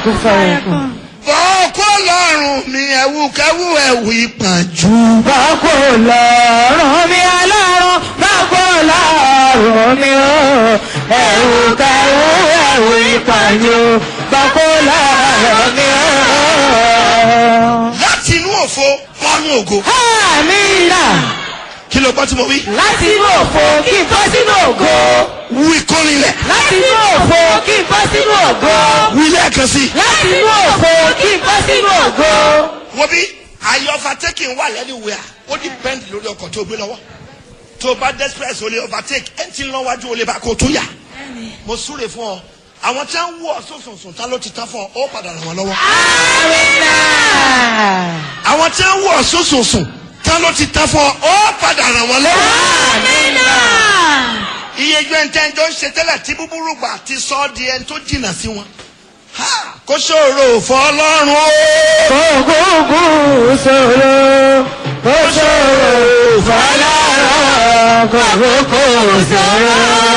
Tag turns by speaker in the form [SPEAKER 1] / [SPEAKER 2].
[SPEAKER 1] kún fàyàkùn.
[SPEAKER 2] bọ́ọ̀kọ́ lọ́rùn mi ẹ̀wù kẹ́wù ẹ̀wù ìpàjù.
[SPEAKER 1] bákò lọ́rùn mi ọlọ́run bákò lọ́rùn mi o ẹ̀wù kẹ̀wù ẹ̀wù ìpàjù bákò lọ́rùn mi o.
[SPEAKER 2] láti inú òfo wọnú ògo.
[SPEAKER 1] Àmínà
[SPEAKER 2] kí ló gbọ́ tí mo wí.
[SPEAKER 1] láti inú òfo kí n bọ́ sínú ògo.
[SPEAKER 2] wí kórìlẹ̀.
[SPEAKER 1] láti inú òfo kí n bọ́ sínú ògo.
[SPEAKER 2] wí lẹ́ẹ̀kan sí i.
[SPEAKER 1] láti inú òfo kí n bọ́ sínú ògo.
[SPEAKER 2] wo bí ayé overtaking wà lẹ́nìwẹ̀ẹ́ ó depend lórí ọkọ̀ tó gbé lọ́wọ́ tó bá desperate o lè overtake ẹ̀ ń tí ń lọ́wájú o lè bá kó tó yà mo súre fún ọ àwọn tí wọ́n wú ọ sọ̀sọ̀sọ̀ tá ló ti tán fún ọ ó padà ràn wọ́n lọ́wọ́
[SPEAKER 1] Àmínà.
[SPEAKER 2] àwọn tí wọ́n wú ọ sọ̀sọ̀sọ̀ tá ló ti tán fún ọ ó padà ràn wọ́n lọ́wọ́
[SPEAKER 1] Àmínà.
[SPEAKER 2] iye ju ẹni tẹ́ ń jọ ń ṣe tẹ́lẹ̀ tí búburú gbà ti sọ ọ́ di ẹni tó jìnnà sí wọn Ha! kó ṣòro fọlọ́run o.
[SPEAKER 1] Kókókó sọ̀rọ̀ kó sọ̀rọ̀ fọlọ́rọ̀ kókókó sọ̀rọ̀.